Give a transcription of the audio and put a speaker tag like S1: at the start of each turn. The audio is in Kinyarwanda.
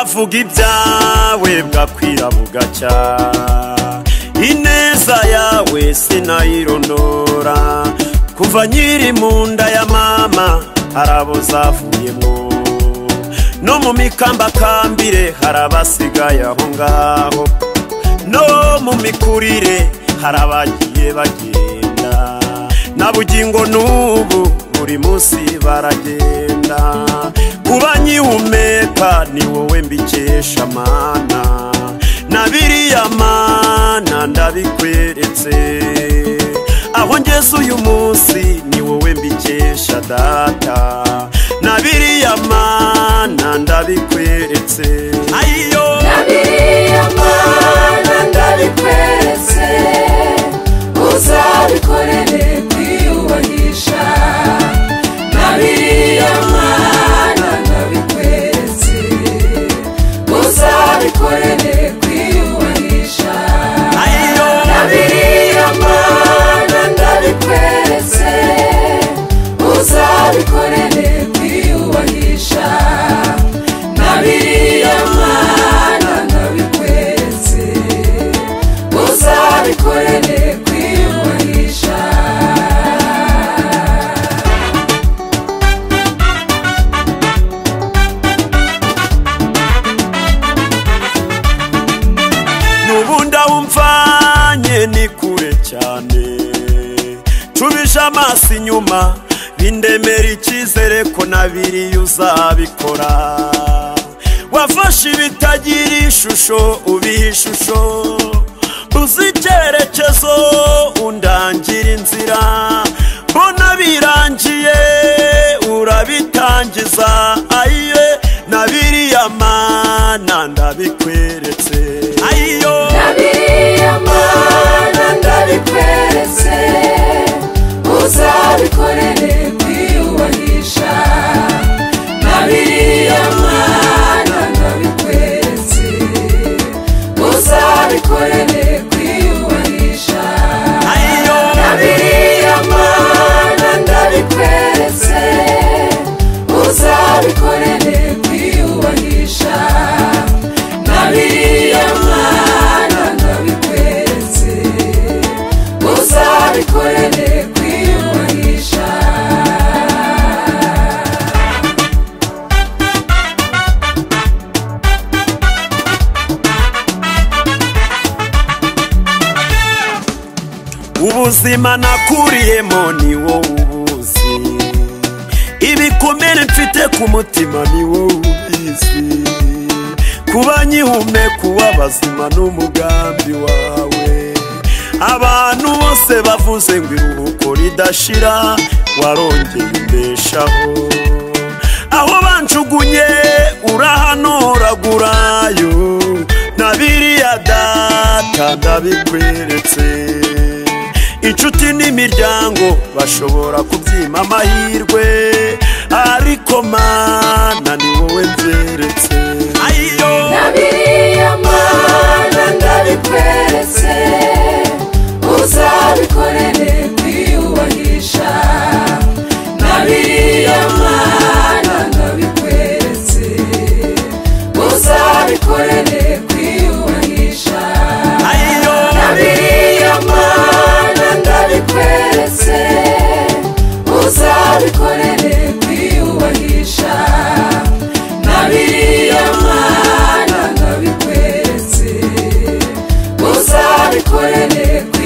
S1: avuga ibyawe bwakwira bugacya ineza yawe sinayirondora kuva nkiri mu nda ya mama hari abo zavuyemo no mu mikambakambire hari abasigaye aho ngaho no mu mikurire hari abagiye bagenda na bugingo n'ubu buri munsi baragenda kuba nkihumeka ni wowe mbikesha mana na biriya mana ndabikweretse aho ngeze uyu munsi ni wowe mbikesha data na biriya mana ndabikweretse ayiyo
S2: biriya mana ndabikweretse uzabikorere kwiyubahisha na biriya mana ndabikweretse uzabikorere kwiyubahisha
S1: ayiyo
S2: na biriya mana ndabikweretse uzabikorere kwiyubahisha na biriya mana ndabikweretse uzabikorere kwiyubahisha
S1: n'ubundi aho umvanye ni kure cyane tubije amaso inyuma bindemera icyizere ko na biriya uzabikora wafashe ibitagira ishusho ubiha ishusho uzi icyerekezo undangira inzira mbona birangiye urabitangiza ayiye na biriya mana ndabikweretse ayiyo
S2: na biriya mana ndabikweretse uzabikorere kwiyubahisha na biriya mana ndabikweretse uzabikorere kwiyubahisha
S1: ayiyo
S2: na biriya mana ndabikweretse uzabikorere kwiyubahisha na biriya mana ndabikweretse uzabikorere kwiyubahisha
S1: ubuzima nakuriyemo ni wowe ubuzi ibikomere mfite ku mutima ni wowe ubizi kuba nkihumeka uw'abazima n'umugambi wawe abantu bose bavuze ngo iruhuko ridashira warongeye imbeshaho aho banjugunye urahanoragurayo na biriya data ndabikweretse inshuti n'imiryango bashobora kubyima amahirwe ariko mana ni wowe byeretse ayiyo
S2: na biriya mana ndabikweretse uzabikorere kwiyubahisha na biriya mana ndabikweretse uzabikorere kwiyubahisha
S1: ayiyo
S2: na biriya mana ndabikweretse uzabikorere kwiyubahisha na biriya mana ndabikweretse uzabikorere kwiyubahisha